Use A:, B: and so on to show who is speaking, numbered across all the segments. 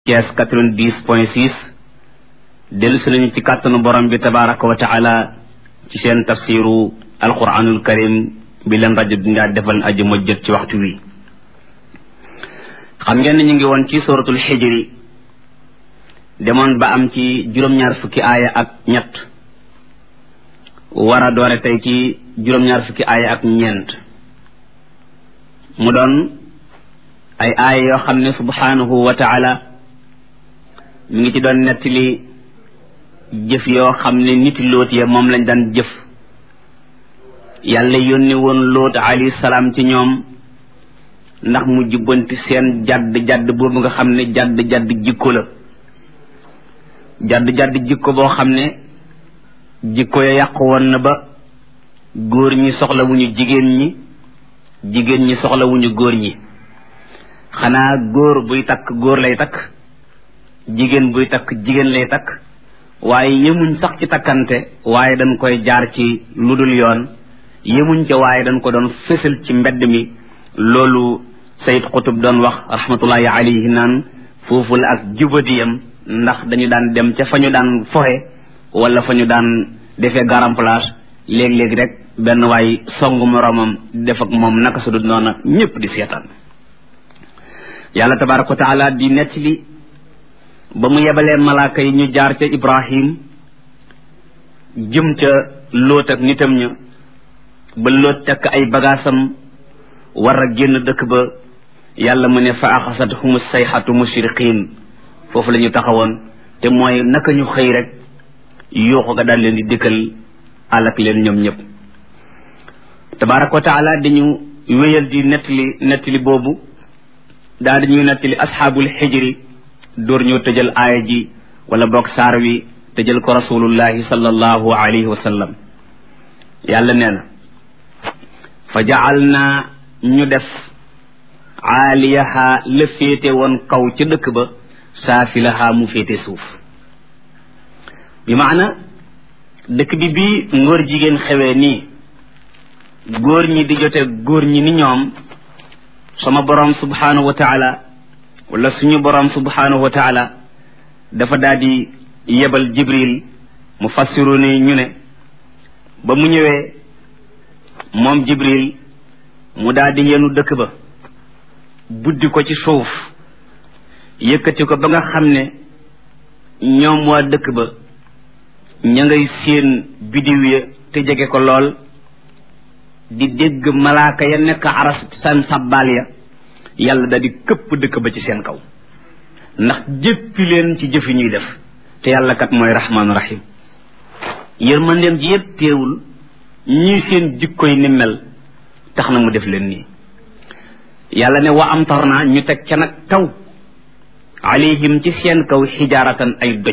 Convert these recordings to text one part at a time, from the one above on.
A: Thiès 90 point 6 dellu si nañu ci kàttanu borom bi tabaraka wa taala ci seen tafsiru alquranul karim bi leen rajo bi ngaa defal aji ma jot ci waxtu wi xam ngeen ne ñu ngi woon ci suratul xijri demoon ba am ci juróom-ñaar fukki aaya ak ñett war a doore tey ci juróom-ñaar fukki aaya ak ñeent mu doon ay aaya yoo xam ne subhanahu wa taala mi ngi ci doon nettali jëf yoo xam ne niti lóot ya moom lañ daan jëf yàlla yónni woon lóot alayhi salaam ci ñoom ndax mu jubbanti seen jadd jadd boobu nga xam ne jadd jadd jikko la jadd jadd jikko boo xam ne jikko ya yàqu woon na ba góor ñi soxlawuñu jigéen ñi jigéen ñi soxlawuñu góor ñi xanaa góor buy takk góor lay takk jigéen buy takk jigéen lay takk waaye yemuñ sax ci takkante waaye dañ koy jaar ci lu dul yoon yemuñ ca waaye dañ ko doon fësal ci mbedd mi loolu sayid xutub doon wax rahmatullahi alayhi naan foofu la ak jubadiyam ndax dañu daan dem ca fa ñu daan foxe wala fa ñu daan defee garam place léeg-léeg rek benn waay songu moroomam def ak moom naka su dul noona ñépp di seetaan yàlla tabaraka wa taala di nettali ba mu yebalee malaaka yi ñu jaar ca ibrahim jëm ca lóot ak nitam ña ba lóot takk ay bagaasam war a génn dëkk ba yàlla mu ne fa axasat humu sayxatu mushriqin foofu la ñu taxawoon te mooy naka ñu xëy rek yuuxu ga daal leen di dikkal alak leen ñoom ñëpp tabaraka wa taala dañu wéyal di nettali nettali boobu daal dañuy nettali asxaabul xijri door ñoo tëjal aaya ji wala boog saar wi tëjal ko rasulullahi sallallahu alayhi wa sallam yàlla nee na fa jacal naa ñu def aaliyaha la féete woon kaw ca dëkk ba saafilaha mu féete suuf bi maana dëkk bi bii ngóor jigéen xewee nii góor ñi di jote góor ñi ni ñoom sama borom subhanahu wa taala wala suñu borom subhanahu wa taala dafa daal di yebal jibril mu fassiru ni ñu ne ba mu ñëwee moom jibril mu daal di yenu dëkk ba buddi ko ci suuf yëkkati ko ba nga xam ne ñoom waa dëkk ba ña ngay séen bidiw ya te jege ko lool di dégg malaaka ya nekk aras seen sàbbaal ya yàlla da di këpp dëkk ba ci seen kaw ndax jéppi leen ci jëfi ñuy def te yàlla kat mooy rahmaanu rahim yërmandeem ji yëpp teewul ñii seen jikkoy ni mel tax na mu def leen nii yàlla ne wa amtarna ñu teg ca nag taw alayhim ci seen kaw xijaaratan ay doj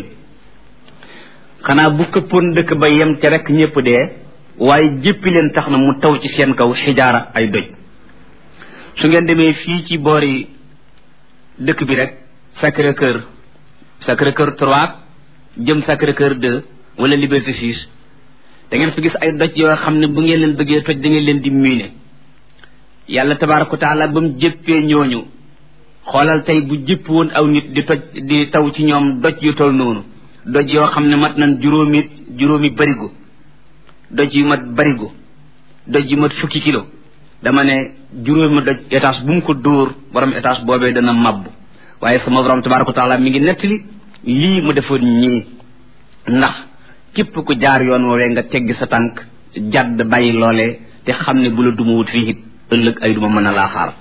A: xanaa bu këppoon dëkk ba yem ca rek ñépp dee waaye jéppi leen tax na mu taw ci seen kaw xijaara ay doj su ngeen demee fii ci boori dëkk bi rek Sacré Cœur Sacré Cœur 3 jëm Sacré Cœur 2 wala Liberté 6 da ngeen fi gis ay doj yoo xam ne bu ngeen leen bëggee toj da ngeen leen di miine yàlla tabaaraka wa taala ba mu jëppee ñooñu xoolal tey bu jëpp woon aw nit di toj di taw ci ñoom doj yu tol noonu doj yoo xam ne mat nañ juróomi juróomi barigo doj yu mat barigo doj yu mat fukki kilo dama ne juróomi doj étage bu mu ko dóor borom étage boobee dana màbb waaye sama borom tabaaraka wa taala mi ngi nettali lii mu defoon ñii ndax képp ku jaar yoon woowee nga teggi sa tànk jàdd bàyyi loolee te xam ne bu la duma wut fii it ëllëg ay duma mën a laa xaar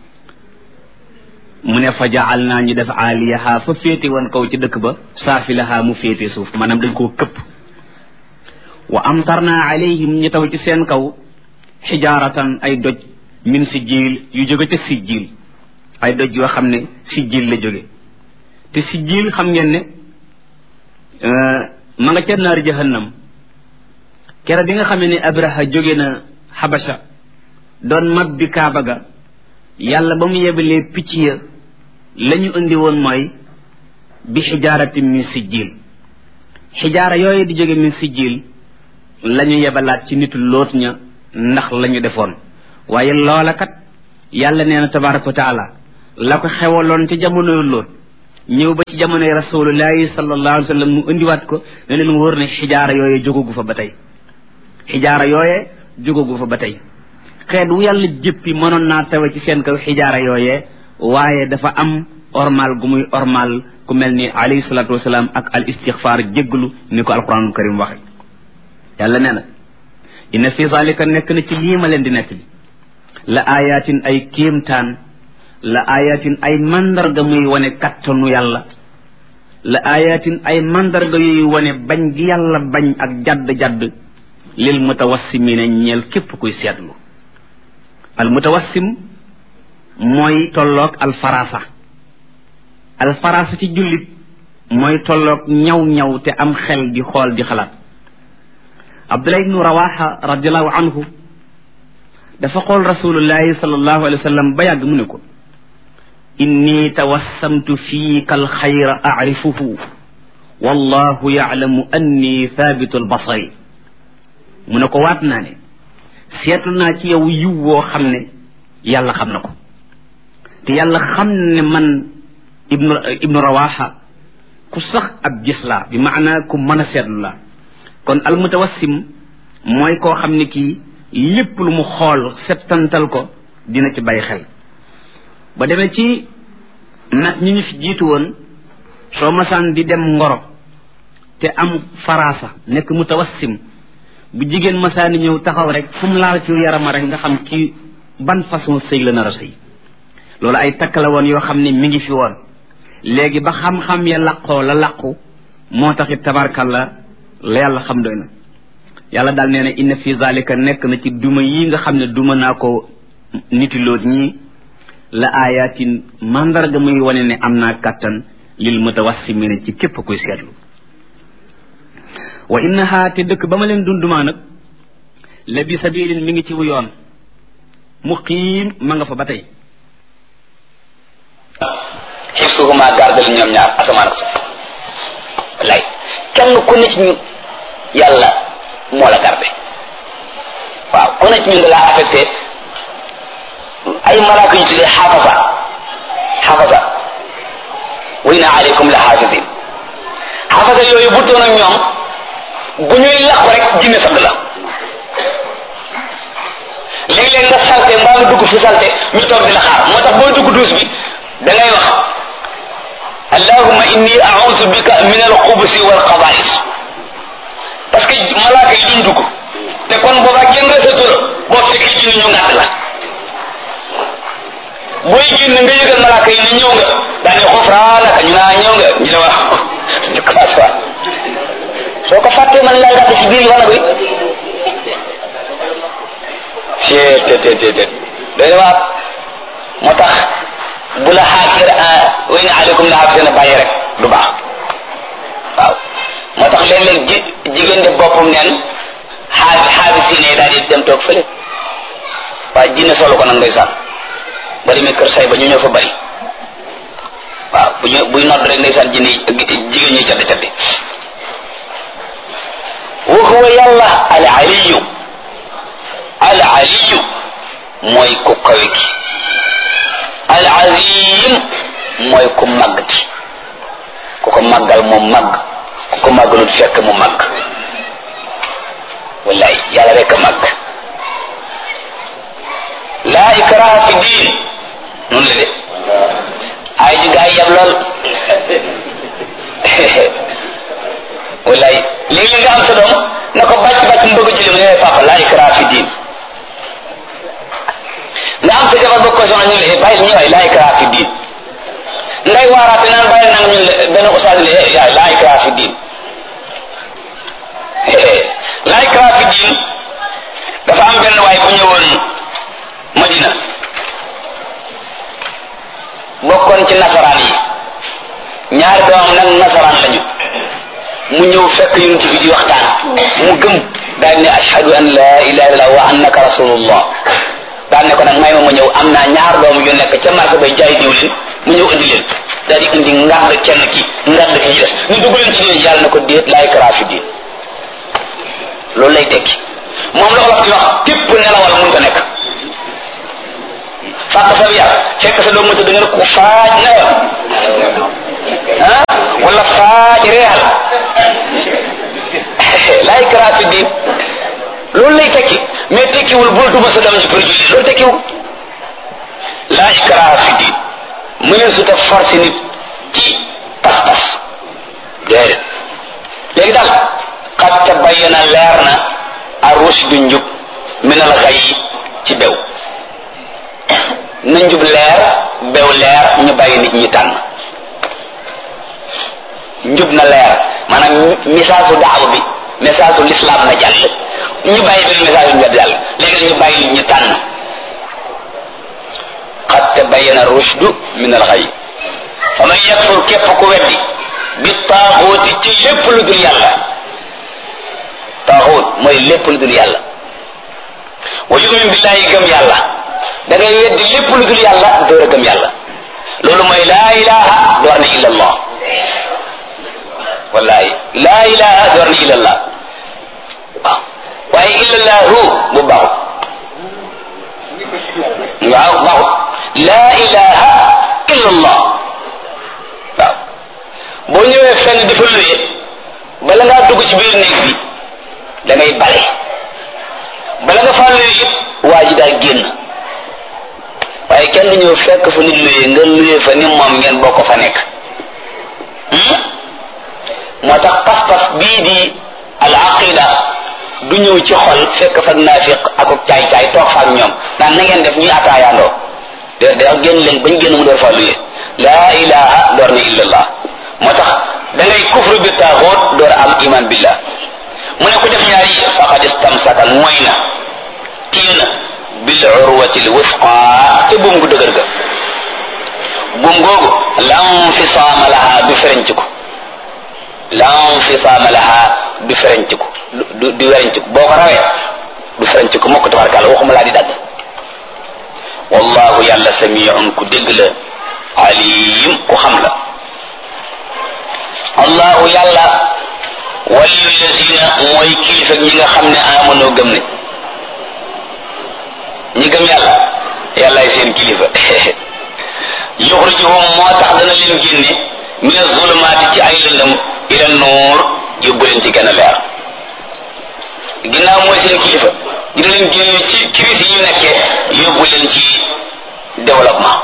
A: mu ne fa jaal naa ñu def aaliyaha fa féete woon kaw ci dëkk ba saafilaha mu féete suuf maanaam dañ koo këpp wa amtarna alayhim ñu taw ci seen kaw xijaaratan ay doj min si jiil yu jóge ca si jiil ay doj yoo xam ne si jiil la jóge te si jiil xam ngeen ne ma nga ca naar jahannam kere bi nga xam ne abraha jóge na xabasha doon mab bi kaaba ga yàlla ba mu yebalee picc ya la ñu indi woon mooy bi xijaarati min sijjiil xijaara yooyu di jóge min sijjiil la ñu yebalaat ci nitu loot ña ndax la ñu defoon waaye loola kat yàlla nee na tabaraka wa taala la ko xewaloon ci jamonoy loot ñëw ba ci jamonoy rasulullahi sallallahu alayhi wa sallam mu indiwaat ko ne leen wóor ne xijaara yooye jógagu fa ba tey xijaara yooye jógagu fa ba tey xeet wu yàlla jëppi mënoon naa tawe ci seen kaw xijaara yooye waaye dafa am ormal gu muy ormal ku mel ni alayhi salatu wasalaam ak al istixfaar jégglu ni ko alquranul karim waxe yàlla nee na inna fi zalika nekk na ci lii ma leen di nekk li la ayatin ay kéemtaan la ayatin ay mandarga muy wane kattanu yàlla la ayatin ay mandarga yuy wane bañ gi yàlla bañ ak jadd-jadd lil mutawassimina ñeel képp kuy seetlu al mutawassim mooy tolloog al farasa al farasa ci jullit mooy tolloog ñaw-ñaw te am xel di xool di xalaat abdullah ibnu rawaxa radiallahu anhu dafa xool rasulullahi sallallahu alayhi wa sallam ba yàgg mu ne ko inni tawassamtu fiika alxayra acrifuhu wallahu yaclamu anni thabitu albasari mu ne ko waat naa ne seetlu naa ci yow yiw woo xam ne yàlla xam na ko te yàlla xam ne man ibnu ibnu rawaxa ku sax ab gis laa bi maanaa ku mën a seetlu laa kon almutawassim mooy koo xam ne kii lépp lu mu xool settantal ko dina ci bàyyi xel ba demee ci nag ñi ñu fi jiitu woon soo masaan di dem ngoro te am faraasa nekk mutawassim bu jigéen masaani ñëw taxaw rek fu mu laal ci yarama rek nga xam ci ban façon sëy la nar a sëy loolu ay takk la woon yoo xam ne mi ngi fi woon léegi ba xam-xam ya laqoo la laqu moo taxit tabarkalla la yàlla xam doy na yàlla daal nee na inna fi zalika nekk na ci duma yi nga xam ne duma naa ko nitiloot ñii la ayatin mandarga muy wane ne am naa kàttan lil mutawassimina ci képp kuy seetlu wa innaha te dëkk ba ma leen dundumaa nag la bi sabilin mi ngi ci wu yoon muqiim ma nga fa ba tey
B: xifsuhuma gardal ñoom ñaar asamaan ak suuf wallaay kenn ku ne ci ñun yàlla moo la garde waaw ku ne ci ñun da laa affecté ay malaaka yu tuddee xaafasa xaafasa wa inna aleykum la xaafisin xaafasa yooyu bu doon ak ñoom bu ñuy làqu rek jinne sadd la léeg-léeg nga salte mbaa nga dugg fu salte ñu toog di la xaar moo tax boo dugg duus bi da ngay wax allahumma inni a'udhu bika min al-xubusi wal xabaa'is parce que malaaka yi duñ dugg te kon boobaa génn resatu la boo fekkee ci ñu ngàdd la booy génn nga yëgal malaaka yi ne ñëw nga daane xufraanaka ñu naa ñëw nga ñu ne wax ñu commencé waat soo ko fàttee man laa ngàdd ci biir wala bi cee te te te te doy na waat moo tax bu la xaafir wa in aleykum la xaafir na bàyyi rek du baax waaw moo tax léeg-léeg ji jigéen de boppam neen xaafi xaafi si ne daal di dem toog fële waaye jinne solo ko nag ndeysaan ba demee kër say ba ñu ñëw fa bari waaw bu ñu buy nodd rek ndeysaan jinne jigéen ñuy caddi caddi wa huwa yàlla al aliyu al aliyu mooy ku kawe ki al azim mooy ku màgg ci ku ko màggal mu màgg ku ko màggalut fekk mu màgg wallaay yàlla rek a màgg laa ikraha fi diin noonu la de ay ji gaa yi yab lool wallaay léegi nga am sa doom na ko bàcc bàcc mu bëgg julli mu ne papa laa ikraha fi diin nga am sa jabar bëgg ko soxna ñu le bàyyi ñu waay laa ikraha fi diin ngay waaraate naan bàyyi nanga ñu benn ustaas le yaay laa ikraha fi diin laa ikraha fi diin dafa am benn waay bu ñëwoon Madina bokkoon ci nasaraan yi ñaari doomam nag nasaraan lañu mu ñëw fekk yonent bi di waxtaan mu gëm daal ne ashhadu an la ilaha illallah wa annaka rasulullah daal ne ko nag may ma ma ñëw am naa ñaar doom yu nekk ca marché bay jaay diwlin mu ñëw indi leen daal di indi ngàdd kenn ki ngàdd ki des ñu dugg leen ci diine yàlla na ko déet laay karaa fi diin loolu lay tekki moom la olof di wax tépp nelawal mun ko nekk fàq sa yar fekk sa doom ma tëdd nga ne ko faaj nelawal ah wala faaj reexal laa ikraa fi diin loolu lay tekki mais tekkiwul bul duma sa doom ji pour julli loolu tekkiwul laa ikraa fi diin mu ne su ta forcé nit ci pas-pas déedéet léegi daal qad tabayyana leer na ar-rushdu njub min al-ghayy ci bew na njub leer bew leer ñu bàyyi nit ñi tànn njub na leer maanaam message su daaw bi message su l'islam na jàll ñu bàyyi benn message yu ñu jàll léegi ñu bàyyi nit ñi tànn qad tabayyana ar-rushdu min al-ghayy fa man yakfur képp ku weddi bi taaxooti ci lépp lu dul yàlla taaxoot mooy lépp lu dul yàlla wa yumin billahi gëm yàlla da ngay weddi lépp lu dul yàlla door a gëm yàlla loolu mooy laa ilaha door na illa allah wallahi laa ilaha door na illa allah waaw waaye illa allahu bu baaxut waaw baaxut laa ilaha illa allah waaw boo ñëwee fenn dafa luye bala ngaa dugg ci biir néeg bi da ngay bale bala nga faa luye it waa ji daal génn waaye kenn du ñëw fekk fa nit luye nga luye fa ni moom ngeen bokk fa nekk moo tax pas-pas bii di al aqida du ñëw ci xol fekk fa naafiq ak caay-caay toog fa ak ñoom naan na ngeen def ñuy ataayaandoo de da génn leen bañ génn mu door faa luye laa ilaha door na illallah moo tax da ngay kufru bi taaxoot door am iman billah mu ne ko def ñaar yi faqad istamsaka mooy na téye na bil urwati l wusqa te buum gu dëgër ga buum googu lam fisaama laha du ferenc ko lam fisaama laha du ferenc ko du du werenc ko boo ko rawee du ferenc ko mokk tabarkàlla waxuma laa di dagg wallahu yàlla samiun ku dégg la alim ku xam la allahu yàlla waliyu lazina mooy kilifa ñi nga xam ne amanoo gëm ne ñi gëm yàlla yàllaay seen kilifa yuxrijuhum moo tax dana leen génne min azulumaati ci ay lëndëm ila nuur yóbbu leen ci gën a leer ginnaaw mooy seen kilifa dina leen génne ci crise yi ñu nekkee yóbbu leen ci développement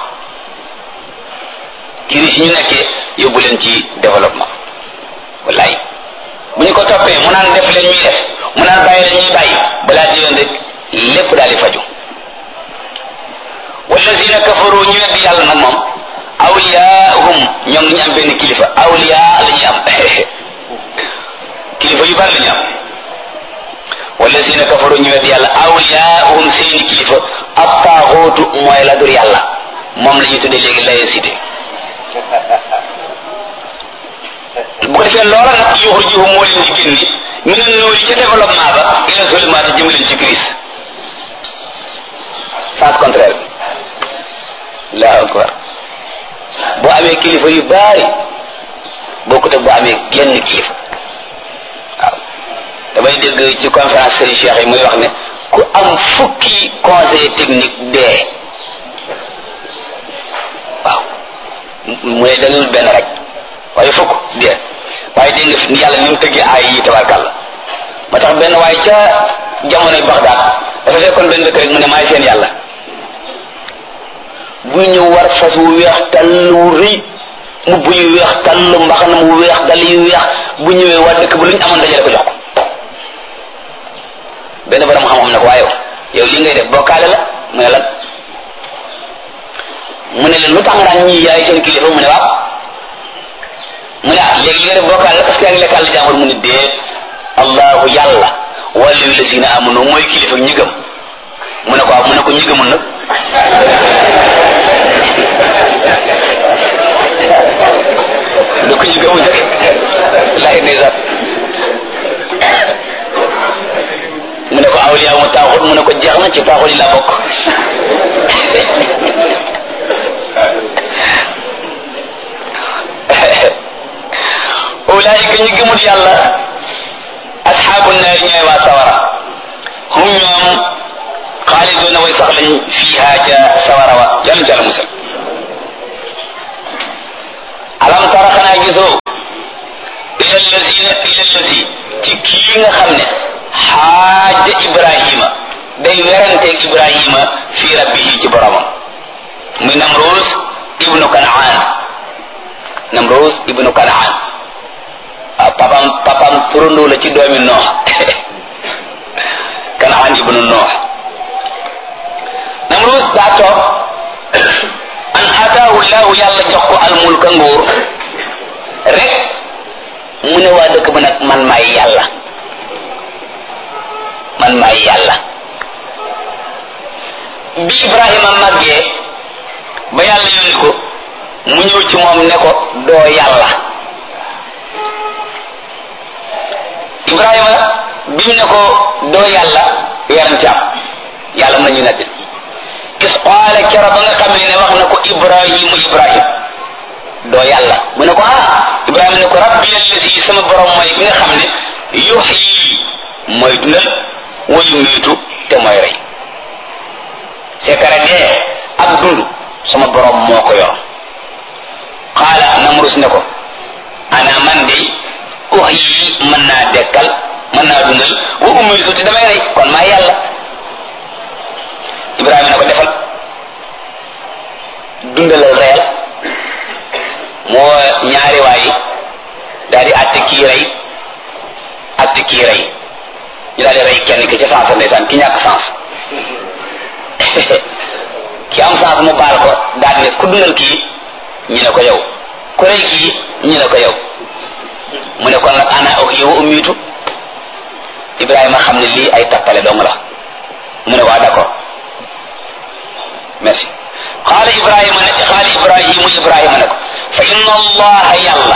B: crise yi ñu nekkee yóbbu leen ci développement wallaay bu ñu ko toppee mu naan def leen ñuy def mu naan bàyyi leen ñuy bàyyi balaa diyoon rek lépp daal di faju wallazina kafaru ñu weddi yàlla nag moom awliyaahum ñoom ñu am benn kilifa awliya la ñuy am kilifa yu bari la ñu am wallazina kafaru ñu weddi yàlla awliyaahum seeni kilifa attaaxootu mooy la dur yàlla moom la ñuy tuddee léegi laïcité bu ko defee loola nag yuxrijuhum moo leen di génni mi ne nuuri ca développement ba ila zulumaati jëme leen ci crise sens contraire bi allahu akbar boo amee kilifa yu baari bokkut ak boo amee genn kilifa waaw damay dégg ci conférence Serigne Cheikh yi muy wax ne ku am fukki conseil technique dee waaw mu ne dañul benn rek waaye fukk dee waaye dégg nga ni yàlla ni mu tëggee ay yi tabarkàlla ma tax benn waaye ca jamonoy Bagdad dafa fekkoon benn dëkk rek mu ne maay seen yàlla buy ñëw war fas wu weex tàll wu rëy mbubb yu weex tàll mbaxana mu weex dal yu weex bu ñëwee waa dëkk bu lu ñu amoon dajale ko jox ko benn borom xam-xam ne ko waaye yow li ngay def bokkaale la mu ne lan mu ne leen lu tax nga daan ñii yaay seen kilifa mu ne waaw mu ne ah léegi li nga def bokkaale la parce que yaa ngi lekkal la jàmbur mu ne déet allahu yàlla wàllu yu la si ne amoon mooy kilifa ñi gëm mu ne ko waaw mu ne ko ñi gëmul nag lu ko ñu gëmul nag lay ndeysaan mu ne ko awliya mu taaxut mu ne ko jeex na ci taaxut yi laa bokk ulaayika ñi gëmul yàlla asxaabu naari ñooy waa sawara hum ñoom xaaliduna way sax lañ fiiha ca sawara wa yàlla ca la musal alam tara xanaa gisoo ila lazina ila lazi ci kii nga xam ne xaaja ibrahima day weranteeg ibrahima fi rabbihi ci boromam muy namrus ibnu kanaan namrus ibnu kanaan waaw papam papam turandoo la ci doomi noox kanaan ibnu noox namrus daa toog an ataahu llahu yàlla jox ko almulka nguur rek mu ne waa dëkk ba nag man maay yàlla man maay yàlla bi ibrahima màggee ba yàlla yónni ko mu ñëw ci moom ne ko doo yàlla ibrahima bi mu ne ko doo yàlla werante am yàlla na ñu netti is qaala kero ba nga xam ne wax na ko ibrahimu ibrahim doo yàlla mu ne ko ah ibrahima ne ko rabbi allasi sama borom mooy bi nga xam ne yuxyi mooy dundal wayu miitu te mooy rey sekare dee ak dund sama borom moo ko yor qaala namrus ne ko ana man de uxyi mën naa dekkal mën naa dundal wa umiitu te damay rey kon maa yàlla ibrahima ne ko defal dundalal reyal moo ñaari waay daal di àtte kii rey àtte kii rey ñu daal di rey kenn ki ca sens ndeysaan ki ñàkk sens ki am sens mu baal ko daal di ne ku dundal kii ñu ne ko yow ku rey kii ñu ne ko yow mu ne kon nag ana ak yow ummiitu Ibrahima xam ne lii ay tappale dong la mu ne waa d'accord merci xaala Ibrahima ne xaala Ibrahimu Ibrahima ne ko fa inna allaha yàlla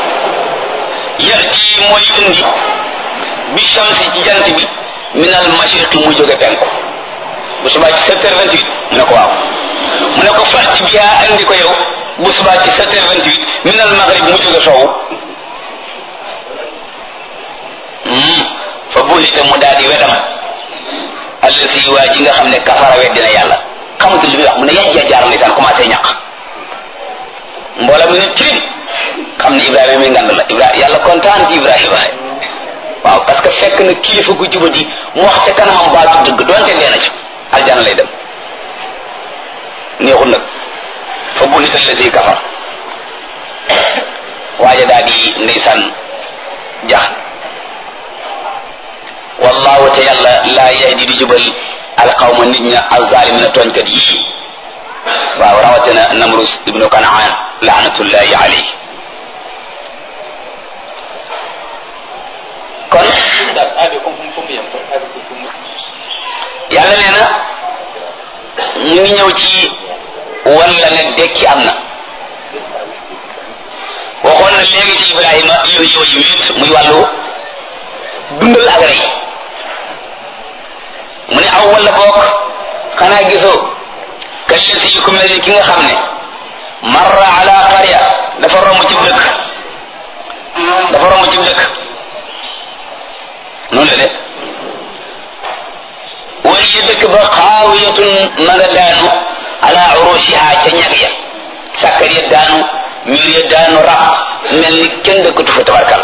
B: yati mooy indi bi shamsi ci jant bi min al mashriqi mu jóge penku bu subaa ci sept heures vingt huit mu ne ko waaw mu ne ko fàtti bi yaa andi ko yow bu subaa ci sept heures vingt huit min al maghrib mu jóge sowu fa bullite mu daal di wedam allasi waa ji nga xam ne kafara weddina yàlla xamatul li muy wax mu ne yajja jaar ndeysaan commencé ñaq mboolem mi ne tirim xam ne Ibrahima mi ngand la Ibrahima yàlla kontaan ci Ibrahima waaw parce que fekk na kilifa gu jubati mu wax ca kanamam baatu dëgg doonte dee na ci aljana lay dem neexul nag fa bullite allasi kafar waaja daal di ndeysaan jax wallahu te yàlla laa yahdi di jubal alqawma nit ña alzalimina tooñkat yii waaw rawatina namrus ibnu kanaan laanatullahi alayhi kon yàlla nee na ñu ngi ñëw ci walla ne dekki am na waxoon na léegi ci ibrahima yooyu yooyu wéet muy wàllu dundal ak rey mu ne aw wala boog xanaa gisoo kallasi yi ku mel ni ki nga xam ne marra ala qarya dafa romb ci dëkk dafa romb ci dëkk noonu la de wala ya dëkk ba xaawiyatun ma nga daanu ala urushiha ca ñag ya sàkkar ya daanu mur ya daanu rab mel ni kenn dëkkatu fa tabarkal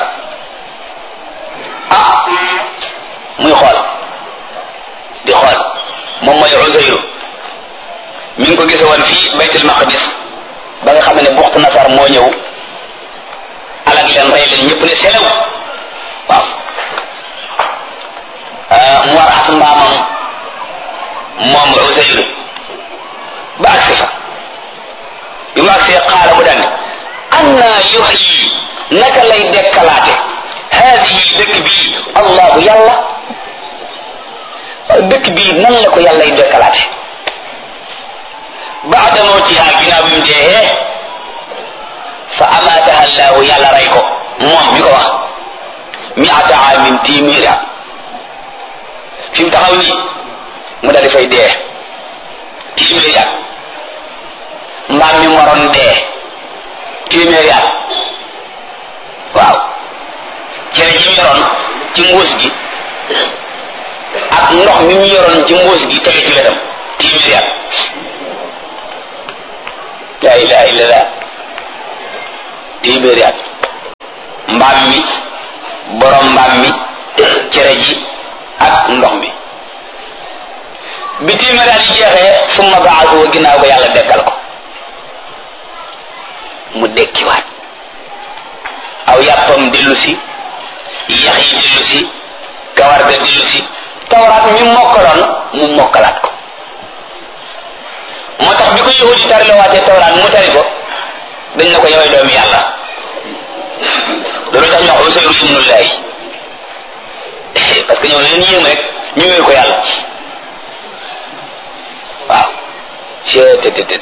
B: ah muy xool di xool moom mooy Uzayru mi ngi ko gise woon fii baytul maqdis ba nga xam ne buxtu nasar moo ñëw alag leen rey leen ñëpp ne selew waaw mu war as mbaamam moom Uzayru ba agsi fa bi mu agsee xaala mu daan anna yuxyi naka lay dekkalaate haadihi dëkk bii allahu yàlla dëkk bii nan la ko yàlla y dekkalaate baada mawtiha ginnaaw bi mu dee fa amaataha allahu yàlla rey ko moom mi ko wax miata amin téeméeri at fi mu taxaw nii mu daal di fay dee téeméeri at mbaam mi moroon dee téeméeri at waaw cere ji mu yoroon ci mbuus gi ak ndox mi mu yoroon ci mbuus gi tege ci wetam téeméeri at la ilaha illallah téeméeri at mbaam mi borom mbaam mi cere ji ak ndox mi bi téeméeri at yi jeexee summa baasu ginnaaw ba yàlla dekkal ko mu dekkiwaat aw yàppam dellu si yax yi dellu si kawar ga dellu si tawraat mi mokkaloon mu mokkalaat ko moo tax bi ko yahudi yi tari la waatee tawraat mu tari ko dañ ne ko yowee doomi yàlla loolu tax ñu wax Usayru ibnullahi parce que ñoom leen yéem rek ñu wéer ko yàlla waaw cettt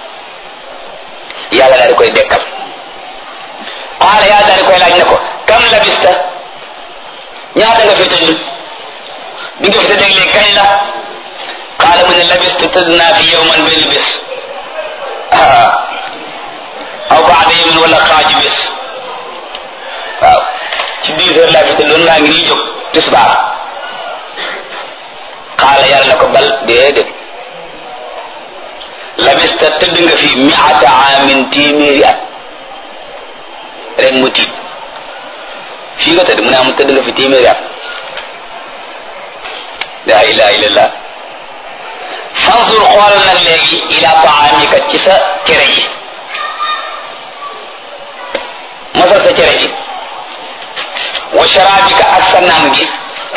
B: yàlla daal di koy dekkal qaala yàlla daal di koy laaj ne ko kam labista ñaata nga fi tëdd bi nga fi tëdd léegi kañ la qaala mu ne labistu tëdd naa fi yowman benn bés aw baada yawmin wala xaaju bés waaw ci dix heures laa fi tëdd loolu ngaa ngi nii jóg tisbaar qaala yàlla na ko bal déedéet labista tëdd nga fi miata amin téeméeri at rek mu tiit fii nga tëdd mu ne am tëdd nga fi téeméeri at la ilaha illallah fansur xoolal nag léegi ila taamika ci sa cere ji masal sa cere ji wa sharabika ak sa naan gi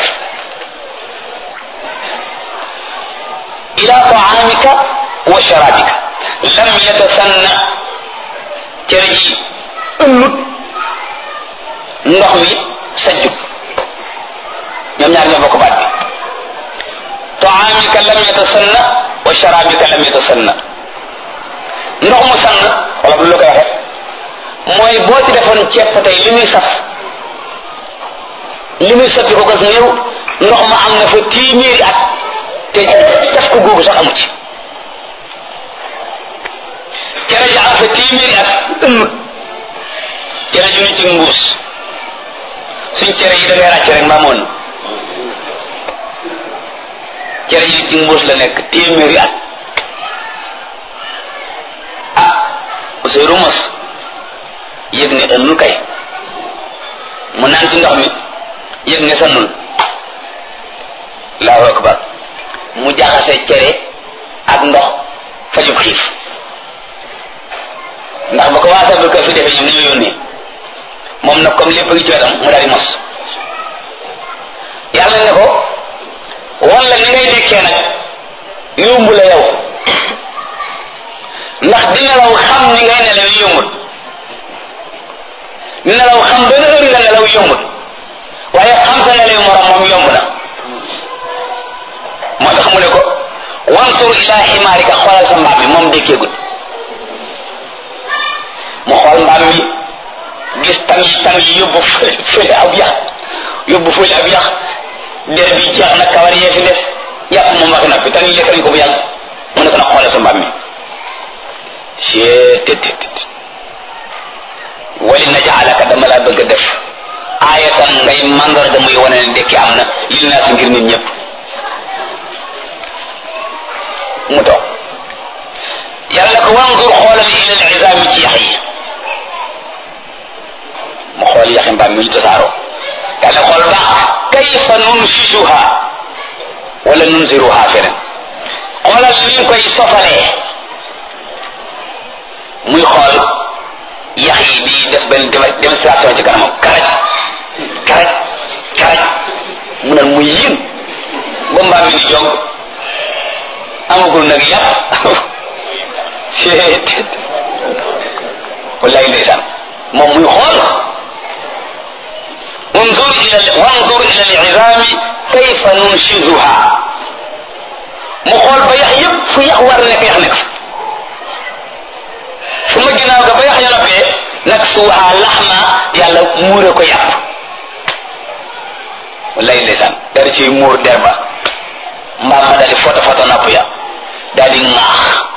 B: ila taamika wa sharabika lam yatasanna cere ji ëllut ndox mi sajjut ñoom ñaar ñoo bokk baat bi taamika lam yatasanna wa sharabika lam yatasanna ndox mu sann wala bu la koy waxe mooy boo ci defoon ceeb tey li muy saf li muy soppi ko gas néew ndox ma am na fa téeméeri at te def ko googu sax amu ci cere ji am fa téeméeri at ëmm cere ju ne ci mbuus suñ cere yi da ngay ràcc rek mbaamoon cere ji ci mbuus la nekk téeméeri at ah Ousseynou mos yëg ne ëllul kay mu naan ci ndox mi yëg ne sannul allahu akbar mu jaxase cere ak ndox fajub xiif ndax ba ko waa sabal ko fi defee ñoom dañoo yónnee moom nag comme lépp ngi cootam mu daal di mos yàlla ne ko wan la ni ngay dekkee nag yomb la yow ndax di nelaw xam ni ngay nelaw yombut nelaw xam benn heure nga nelaw yombut waaye xam sa nelaw morom moom yomb na moo tax mu ne ko wansur ila ximaarika xoolal sa mbaam mi moom dekkeegut mu xool mbaam mi gis tam yi tam yi yóbbu fële ab yax yóbbu fële ab yax der bi jeex na kawar yee fi des yàpp moom waxi na fi tan yi lekk nañ ko bu yàgg mu ne ko nag xoolal sa mbaam mi cee tet tet wali najaalaka dama laa bëgg a def aayatan ngay mandarga muy wane ne dekki am na lil naa si ngir nit ñëpp mu toog yàlla ko wanzur xoolal ila al izaami ci yax yi mu xool yaxi mbaam mi ñu tasaaroo yàlla xool baax kayfa nunsisuha wala nunziruha feneen xoolal ni ñu koy sofalee muy xool yax yi di def benn démonstration ci kanamam karaj karaj karaj mu naan mu yéen ba mbaam mi di jog amagul nag yàpp seet wallahi ndeysaan moom muy xool wanzur ila wanzur ila al-izami kayfa nunshizuha mu xool ba yax yëpp fu yax war nekk yax nekk su ma ginnaaw ga ba yax ya noppee nag suuha laxma yàlla muure ko yàpp wallahi ndeysaan dara ci muur der ba mbaam ma daal di foto foto napp ya daal di ŋaax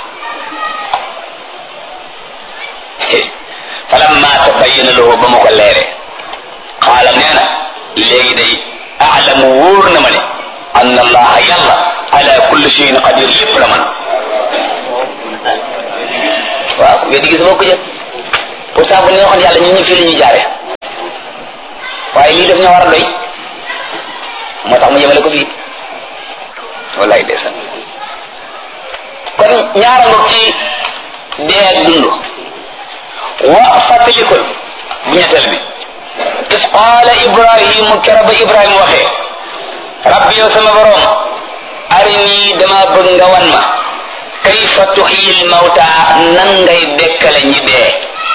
B: falamma tabayyana lahu ba ma ko leere xaala nee na léegi day aalamu wóor na ma ne anna allaha yàlla ala kulli shay'in qadir lépp la man waaw weddi gis boo ko jël pourtant bu neexoon yàlla ñun ñu fii la ñuy jaare waaye lii daf ñoo war a doy moo tax mu yemale ko fii wallaay ndeysaan kon ñaara ngoog ci dee ak dund wa fàttalikul bu ñetteel bi is qaala ibrahimu kera ba ibrahima waxee rabbi yow sama borom arini dama bëgg nga wan ma kayfa tuxyil mawta nan ngay dekkale ñi dee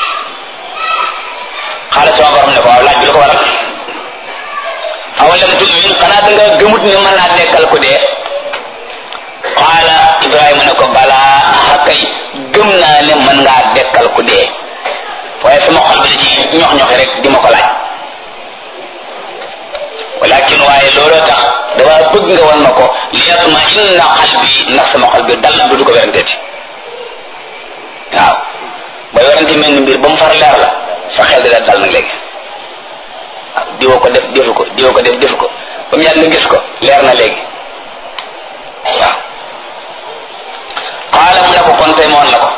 B: xaala sama borom ne ko waaw laaj bi lu ko waral awalam tumin xanaa da nga gëmut ni mën naa dekkal ku dee qaala ibrahima ne ko balaa xakay gëm naa ne mën ngaa dekkal ku dee waaye sama xol bi da ci ñox ñoxi rek di ma ko laaj walakin waaye looloo tax dama bëgg nga wan ma ko li yatma inna qalbi ndax sama xol bi dal du du ko weranteeti waaw ba werante mel ni mbir ba mu far leer la sa xel di la dal nag léegi waaw diwoo ko def defu ko diwoo ko def defu ko ba mu yàgg nga gis ko leer na léegi waaw qaala mu ne ko kon tey moon la ko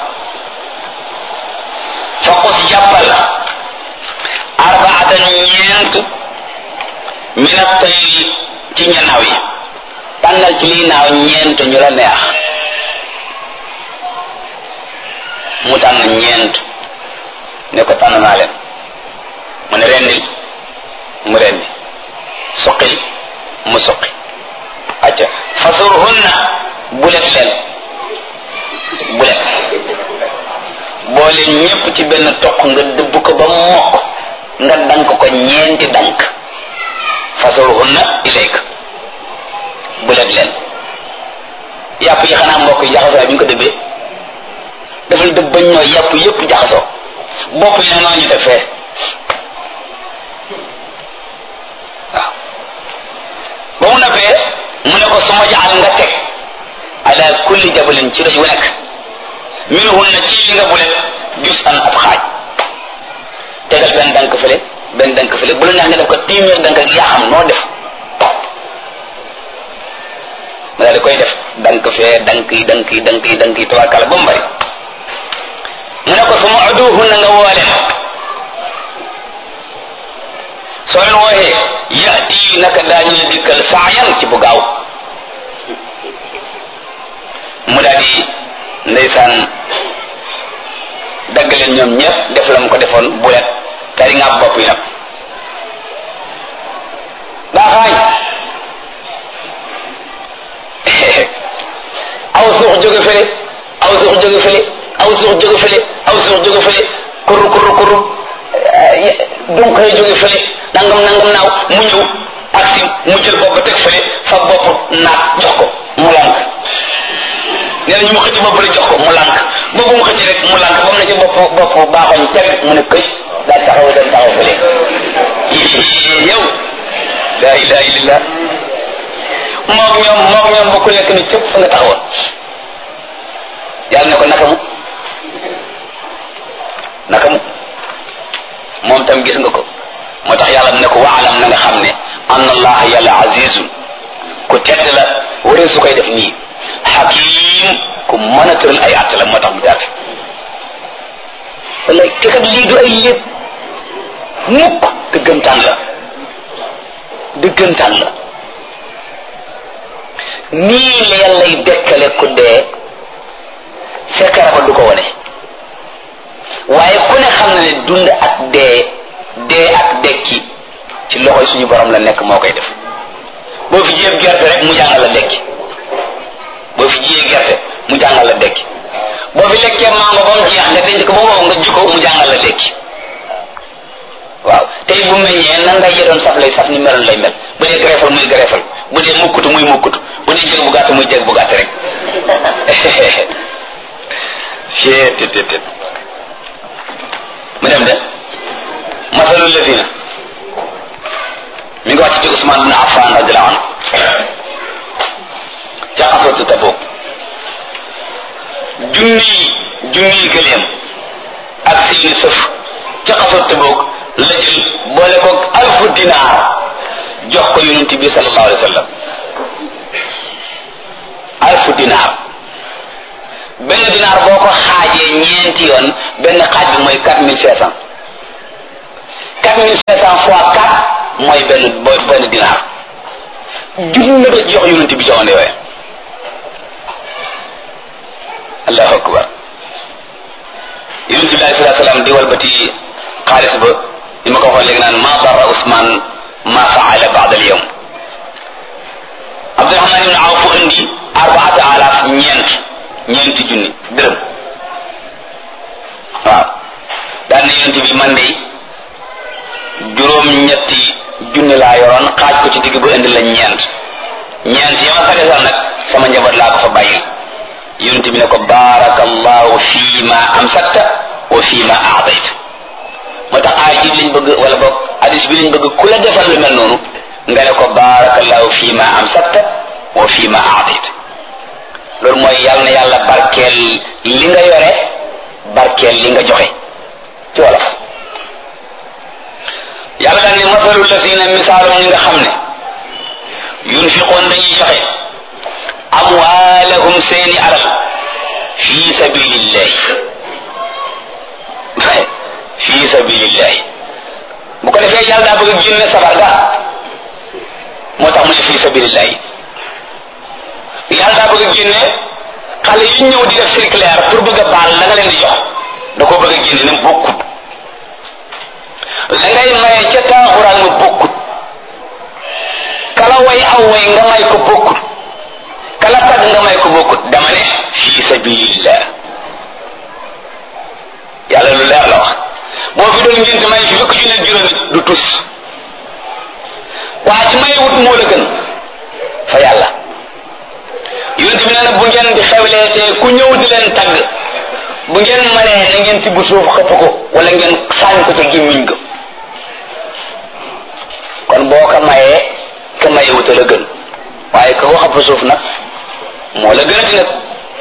B: faqus jàppal arbaatan ñeent min at-tayri ci ñanaaw yi tànnal ci lii naaw ñeent ñu la neex mu tànn ñeent ne ko tànn naa leen mu ne rendil mu rendi suqil mu suqi acca fasurhunna bulet leen bulet boole ñépp ci benn toq nga dëbb ko ba mokk nga dank ko ñeenti dank fasurhunna ilayka bulet leen yàpp yi xanaa mbokk yi jaxasoo bi ñu ko dëbbee dafa dëbb bañ ñooy yàpp yépp jaxasoo bopp yi noonu ñu def fee waaw ba mu noppee mu ne ko su ma jaxal nga teg ala kulli jabalin ci doj wu nekk minhunna ci li nga bulet jus an ab xaaj tegal benn dank fële benn dank fële bu la neex nga def ko téeméer dank ak yaa xam noo def ma daal di koy def dank fee dank yi dank yi dank yi dank yi tabarkàlla ba mu bari mu ne ko su ma uduhunna nga woo leen soo leen wooxee yati naka daañu la dikkal saayan ci bu gaaw mu daal di ndeysaan dagg leen ñoom ñëpp def la mu ko defoon bulet tari nga bopp yi nag baaxaañ aw suux jóge fële aw suux jóge fële aw suux jóge fële aw suux jóge fële kurru kurru kurru donc xëy jóge fële nangam nangam naaw mu ñëw aksi mu jël bopp teg fële fa bopp naat jox ko mu lànk nee na ñu mu xëcc bopp la jox ko mu lànk boobu mu xëcc rek mu lànk ba mu ne ci bopp bopp baaxoñ teg mu ne këy daal taxaw dem taxaw fële yow la ilaha illallah moog ñoom moog ñoom bokku nekk ni cëpp fa nga taxawoon yàlla ne ko naka mu naka mu moom tam gis nga ko moo tax yàlla mu ne ko waalam na nga xam ne anna allah yàlla azizun ku tedd la waree su koy def nii hakim ku mën a tëral ay àtt la moo tax mu jaar wala te kat lii du ay lépp mukk dëggantaan la dëggantaan la nii la yàllay dekkale ku dee sekkara ba du ko wane waaye ku ne xam na ne dund ak dee dee ak dekki ci loxoy suñu borom la nekk moo koy def boo fi jiyee gerte rek mu jàngal la dekki boo fi jiyee gerte mu jàngal la dekki boo fi lekkee mango ba mu jeex nga denc ko ba wow nga jikko mu jàngal la dekki waaw tey bu meññee nan ngay yëdoon saf lay saf ni meloon lay mel bu dee greffal muy greffal bu dee mukkutu muy mukkutu bu dee jëg bu gàtt muy jëg bu gàtt rek cee tit tit tit mu dem de masalul lazina mi ngi wàcc ci Usmaan bin Affan radiallahu anhu ca xasatu Tabuk junni junni gëleem ak seeni sëf ca xasatu Tabuk la jël boole ko alfu dinaar jox ko yonent bi sallallahu alayhi wa sallam alfu dinaar benn dinaar boo ko xaajee ñeenti yoon benn xaaj bi mooy quatre mille cinq cent quatre mille cinq cent fois quatre mooy benn booy benn dinaar junni la ci jox yonent bi jamono yooyu allahu akbar yonent bi alayhi salaatu salaam di walbati xaalis ba li ma ko waxoon léegi naan ma darra Ousmane ma faala baada al yawm Abdurahman ibn Awf indi arbaata alaaf ñeent ñeenti junni dërëm waaw daan na yonent bi man de juróom ñetti junni laa yoroon xaaj ko ci digg ba indi la ñeent ñeent ya ma sagesal nag sama njaboot laa ko fa bàyyil yonent bi ne ko baarakallahu fii ma amsakta wa fii ma aadayta moo tax aay ji lañ bëgg wala boog hadis bi lañ bëgg ku la defal lu mel noonu nga ne ko baarakallahu fii ma amsakta wa fii ma aadayta loolu mooy yàlla na yàlla barkeel li nga yore barkeel li nga joxe ci wolof yàlla daal ni masalu lasina misaalu ñi nga xam ne yunfiqoon dañuy joxe amwaalahum seeni alal fi sabilillahi fi sabilillahi bu ko defee yàlla daa bëgg a génne sabar ga moo tax mu ne fi sabilillahi yàlla daa bëgg a génne xale yi ñëw di def circulaire pour bëgg a baal la nga leen di jox da ko bëgg a génne ne bokkut la ngay maye ca taaxuraan ma bokkut kala way aw way nga may ko bokkut kala tag nga may ko bokkut dama ne fi sabilillah yàlla lu leer la wax boo fi doon ngénte may fi fukk junne juróomi du tus waa ci may wut moo la gën fa yàlla yonent bi nee na bu ngeen di xewleetee ku ñëw di leen tagg bu ngeen mënee na ngeen tibb suuf xëpp ko wala ngeen saañ ko ca gémmiñ ga kon boo ko mayee ka maye wuta la gën waaye ka ko xëpp suuf nag moo la gënati nag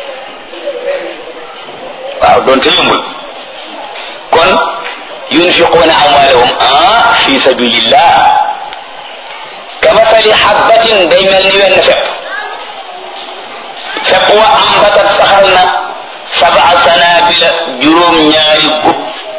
B: waaw doonte yombul kon yunfiquuna amwaalahum ah fi sabilillah kamasali habbatin day mel ni wenn fepp fepp wa ambatat saxal na sab'a sanabila juróom ñaari gub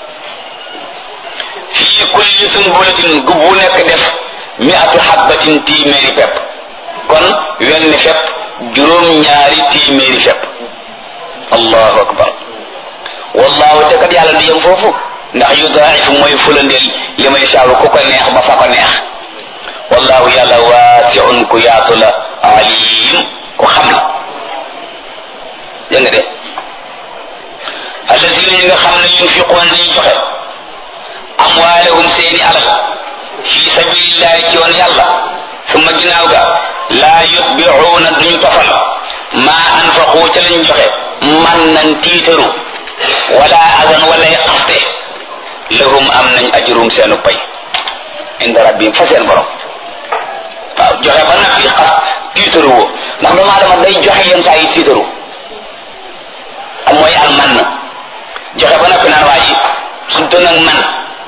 B: fii kulli sunbulatin gub bu nekk def mi'atu habbatin téeméeri fepp kon wenn fepp juróom ñaari téeméeri fepp allahu akbar wallahu te kat yàlla du yem foofu ndax yudaa'ifu mooy fulandeel li may saaru ku ko neex ba fa ko neex wallahu yàlla waasi'un ku yaatu la alim ku xam la dégg nga de alladina ñi nga xam ne yunfiquuna dañuy joxe amwaalahum seeni alal fi sabilillahi ci yoon yàlla summa ginnaaw ga laa yutbicuuna duñu tofal maa anfaqu ca lañ joxe man nañ tiitaru wala adan walay xaste lahum am nañ ajrum seenu pay inda rabbihim fa seen borom waaw joxe ba nag yi xas tiitaru woo ndax doomu aadama day joxe yenn saa yi tiitaru am mooy al man joxe ba noppi naan waa ji su doon ak man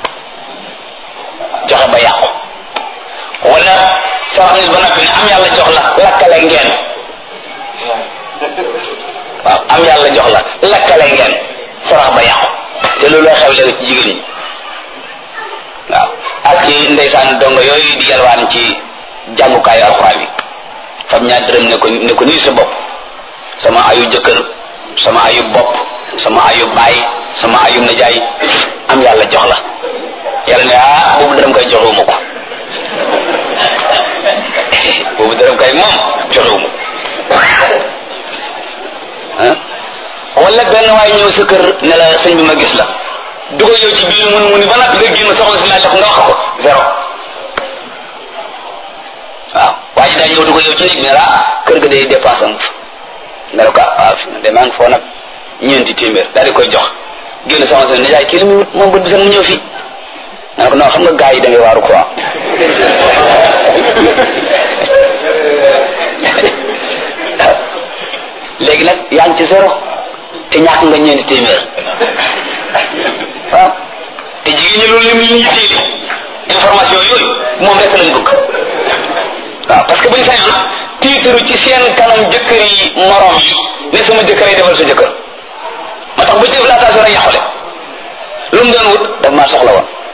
B: joxe ba yàqu wala sarax nit ba noppi ne am yàlla jox la lakkale ngeen waaw am yàlla jox la lakkale ngeen sarax ba yàqu te loolu xew léegi ci jigéen ñi waaw ak ci ndeysaan dongo yooyu di yalwaan ci jàngukaayu alxuraan yi fam ñaar dërëm ne ko ne ko nii sa bopp sama ayu jëkkër sama ayu bopp sama ayu baay sama ayu najaay am yàlla jox la yàlla ne ah boobu dërëm koy joxewuma ko boobu dërëm koy moom joxewuma ko wala benn waay ñëw sa kër ne la sëñ bi ma gis la dugal yow ci biir mun mu ni ba nag nga génn soxla si laaj la ko nga wax ko zéro waaw waa ji daa ñëw dugal yow ci néeg bi ne la kër ga day dépense am nga ne ko waaw fi de maa ngi foo nag ñeenti téeméer daal di koy jox génn sama seen nijaay kii li muy wut moom bët bi sax mu ñëw fii nga ne ko non xam nga gars yi da ngay waaru quoi léegi nag yaa ngi ci zéro te ñàkk nga ñeenti téeméer waaw te jigéen ñi loolu lim li ñu tiili information yooyu moom rek lañ bëgg waaw parce que bu ñu sañoon tiitaru ci seen kanam jëkkër yi morom yi ne sama jëkkër yi defal sa jëkkër tax bu ci def laatation rek yàqule lu mu doon wut daf maa soxla woon